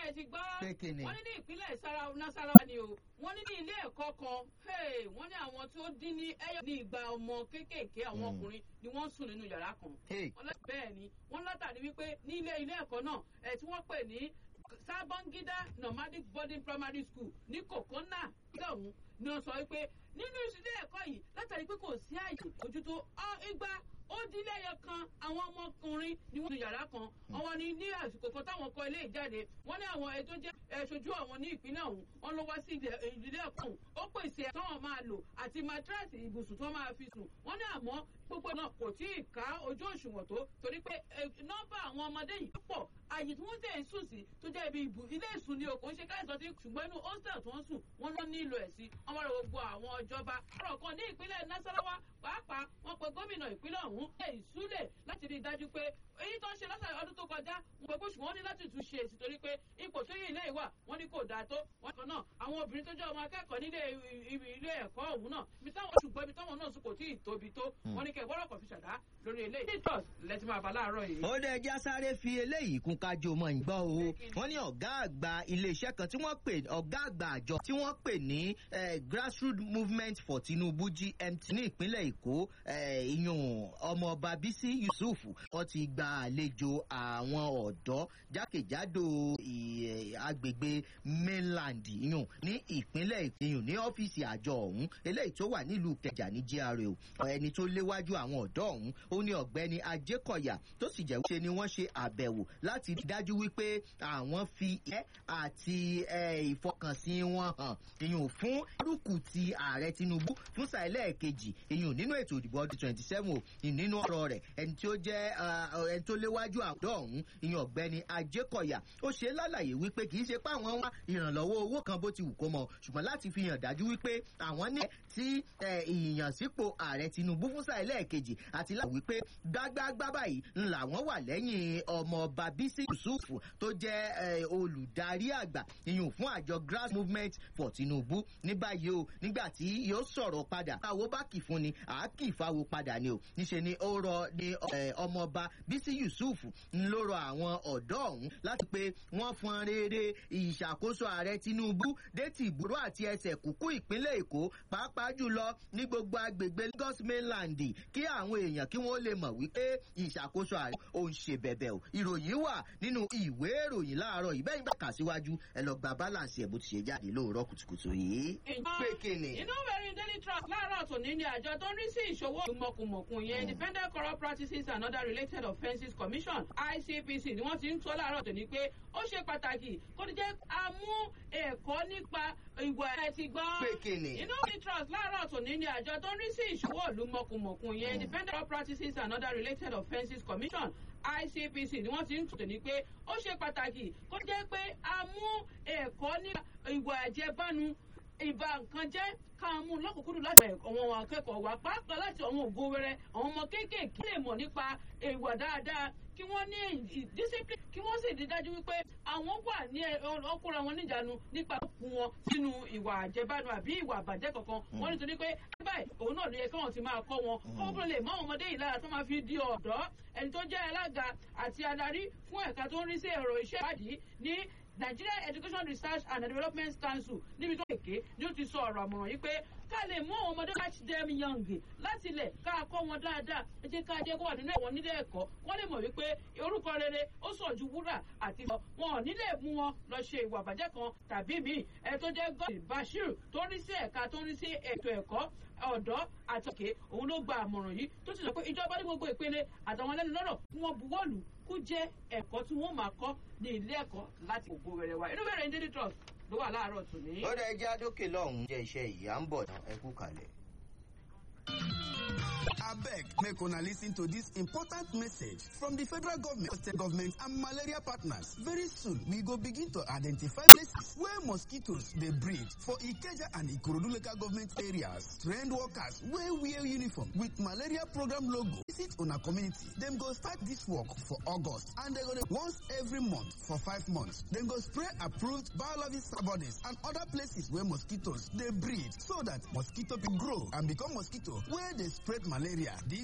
ẹ ti gbọ́ Pé kí ni? wọ́n ní ní ìpínlẹ̀ Sara- Nasarawa ni o wọ́n ní ní ilé ẹ̀kọ́ kan hey, wọ́n ní àwọn tó dín ní ẹyọ ní ìgbà ọmọ kéékèèké àwọn Mm. ọkùnrin ni wọ́n sùn nínú yàrá kan Hey. wọ́n lọ- bẹ́ẹ̀ ni wọ́n látàrí wípé ní ilé ilé ẹ̀kọ́ náà ẹ̀ tí wọ́n pè ní Sabongida Nomadic Boarding Primary School ní Kokona lọ́hùn ni wọ́n sọ wípé nínú ilé ẹ̀kọ́ yìí látàrí pé kò sí àyè ojútó ọ- igba ó dín lẹ́yọ kan àwọn ọmọkùnrin ni wọ́n nu yàrá kan àwọn ni ní àsìkò kan táwọn kọ ilé ìjáde wọ́n ní àwọn ètò jẹ́ ẹ̀ṣojú àwọn ní ìpínlẹ̀ ọ̀hún wọ́n ló wá sí ilé- ìdílé ẹ̀kọ́ ọ̀hún ó pèsè ẹ̀ táwọn máa lò àti matrasi ibùsùn tó máa fi sùn wọ́n ní àmọ́ gbogbo náà kò tí ì ká ojú òṣùwọ̀n tó torí pé eh, nọ́mbà àwọn ọmọdé yìí pọ̀ àyè tí wọ́n tẹ̀ ń sùn sí tó jẹ́ ibi ìbù ilé ìsùn ni o kò ń ṣe káìsàn tí ṣùgbọ́n inú hostel tó ń sùn wọ́n lọ nílò ẹ̀ sí ọmọ rẹ̀ gbogbo àwọn ìjọba ọ̀rọ̀ kan ní ìpínlẹ̀ Nasarawa pàápàá wọ́n pe gómìnà ìpínlẹ̀ ọ̀hún ẹ̀ ìsúlẹ̀ láti rí i dájú pé èyí tó ń ṣe lọ́sàn ọdún tó kọjá wọ́n pe bóṣù wọ́n ní láti tún ṣe èsì torí pé ipò tó yẹ ilé ìwà wọ́n ní kò dáa tó wọ́n kan náà àwọn obìnrin tó jẹ́ ọmọ akẹ́kọ̀ọ́ nílé ibi ilé ẹ̀kọ́ ọ̀hún náà ibi táwọn ṣùgbọ́n ibi táwọn náà sùn kò tí ì tóbi tó wọ́n ní kẹ́ gbọ́dọ̀ kọ̀ fi ṣàdá lórí ilé ìtọ́s lẹ́tí máa bá láàárọ̀ yìí. ó dẹ já sáré fi eléyìí kún kájọ mọ ìgbọ́ o wọ́n ní ọ̀gá àgbà iléeṣẹ́ kan tí wọ́n pè ọ̀gá àgbà àjọ tí wọ́n pè ní eh, grassroots movement for Tinubu GMT ní ìpínlẹ̀ Èkó eh, ìyún ọmọọba Bísí Yusuf wọ́n ti gba àlejò àwọn ọ̀dọ́ jákèjádò ì- eh, agbègbè mainland ìyún ní ìpínlẹ̀ ìyún ní ọ́fíìsì àjọ ọ̀hún eléyìí tó wà nílùú Kẹjà ní GRA o ẹni tó léwájú àwọn ọ̀dọ́ ọ̀hún ó ní ọ̀gbẹ́ni Ajékọ̀yà tó sì jẹ́ wípé ni wọ́n ṣe àbẹ̀wò láti rí dájú wípé àwọn fi ẹ́ àti eh, ìfọkànsìn wọn hàn ìyún fún rúkù ti ààrẹ Tinubu fún sàílẹ̀ kejì ìyún nínú ètò ìdìbò ọdún twenty seven o nínú ọ̀rọ̀ rẹ̀ ẹni tí ó jẹ́ ah, ẹni tó léwájú àwùjọ ọ̀hún ìyún ọ̀gbẹ́ni Ajékọ̀yà ó ṣe lálàyé wípé kì í ṣe pé àwọn wá ìrànlọ́wọ́ owó kan bó ti wù kó mọ ṣùgbọ́n láti fi hàn dájú wípé àwọn ní tí eh, ìyànsípò ààrẹ Tinubu fún sàílẹ̀ kejì àti láti wípé gbágbágbá báyìí ńlá wọn wà lẹ́yìn ọmọọba Bísí Yusuf tó jẹ́ eh, olùdarí àgbà ìyún fún àjọ grass movement for Tinubu ní báyìí o nígbà tí yóò sọ̀rọ̀ padà káwo bá kì fún ni àá kì fáwo padà ni o níṣe ni ó rọ ní eh, ọmọọba Bísí Yusuf ń ló rọ àwọn ọ̀dọ́ ọ̀hún láti pé wọ́n fọn rere ìṣàkóso ààrẹ Tinubu déètì ìgboro àti ẹsẹ̀ kúkú ìpínlẹ̀ Èkó pàápàá jùlọ ní gbogbo agbègbè Lagos mainland kí àwọn èèyàn kí wọ́n lè mọ̀ wípé ìṣàkóso ààrẹ ò ń ṣe bẹ̀bẹ̀ o ìròyìn wà nínú ìwé ìròyìn láàárọ̀ yìí bẹ́ẹ̀ bá kà síwájú ẹ lọ gba balance ẹ̀ bó ti ṣe jáde lóòrọ̀ kùtùkùtù yìí. pé kí ni. inú ìwérin daily trust láàárọ̀ tòní ni àjọ tó ń rí sí ìṣòwò mọ̀kùmọ̀kùn yẹn independent corrupt practices and other related offences commission ICPC ni wọ́n ti ń tó láàárọ̀ tòní pé ó ṣe pàtàkì kó ní jẹ́ amú ẹ̀kọ́ nípa ìwà ẹ̀ ti gbọ́. Pé kí ni? inú ìwérin trust láàárọ̀ tòní ni àjọ tó ń rí sí ìṣòwò ìlú mọ̀kùmọ̀kùn yẹn independent corrupt practices and other related offences commission ICPC ni wọ́n ti ń tò ní pé ó ṣe pàtàkì kó jẹ́ pé a mú ẹ̀kọ́ nípa ìwà àjẹbánu ìbá nǹkan jẹ́ ká mú lọ́kùnkúndùn láti àwọn akẹ́kọ̀ọ́ wa pàápàá láti àwọn ògo wẹrẹ àwọn ọmọ kéékèèké lè mọ̀ nípa ìwà dáadáa kí wọ́n ní ì- discipline kí wọ́n sì rí dájú wípé àwọn wà ní ẹ- ọkùnrin àwọn níjànú nípa kún wọn sínú ìwà àjẹbánu àbí ìwà àbàjẹ́ kankan wọ́n nítorí pé báyìí òun náà ló yẹ káwọn ti máa kọ́ wọn kọ́ńtò lè mọ àwọn ọmọdé yìí lára tó máa fi di ọ̀dọ́ ẹni tó jẹ́ alága àti adarí fún ẹ̀ka tó ń rí sí ẹ̀rọ iṣẹ́ ìwádìí ní Nigeria Education Research and Development Council níbi tó kéèké ni ó ti sọ ọ̀rọ̀ àmọ̀ràn yìí pé ká lè mú àwọn ọmọdé catch them young láti ilẹ̀ ká kọ́ wọn dáadáa ẹ jẹ́ ká jẹ́ kó wà nínú ẹ̀wọ̀n nílé ẹ̀kọ́ wọ́n lè mọ̀ wípé orúkọ rere ó sàn ju wúrà àti ìfọ̀ wọn ò ní lè mú wọn lọ ṣe ìwà àbàjẹ́ kan tàbí míì ẹ tó jẹ́ gọ́ọ̀dì Bashir tó ń rí sí ẹ̀ka tó ń rí sí ètò ẹ̀kọ́ ọ̀dọ́ àti òkè òun ló gba àmọ̀ràn yìí tó sì sọ pé ìjọba ní gbogbo ìpele àtàwọn ẹlẹ́nu lọ́rọ̀ kí wọ́n buwọ́lù kó jẹ́ ẹ̀kọ́ tí wọ́n máa kọ́ ní ilé ẹ̀kọ́ láti ògbó rẹ̀ wá inú bẹ̀rẹ̀ ní daily trust ló wà láàárọ̀ tòní. ó dẹ já dókè lọ́hùn-ún jẹ́ iṣẹ́ ìyá ń bọ̀ náà ẹ kú kalẹ̀. abeg make una listen to dis important message from di federal government state government and malaria partners very soon we go begin to identify places where mosquitoes dey breed for ikeja and ikorodu local government areas trained workers wey wear uniform with malaria program logo visit una community dem go start dis work for august and dem go dey once every month for five months dem go spray approved biological bodies and other places where mosquitoes dey breed so dat mosquito fit grow and become mosquito wey dey spread malaria.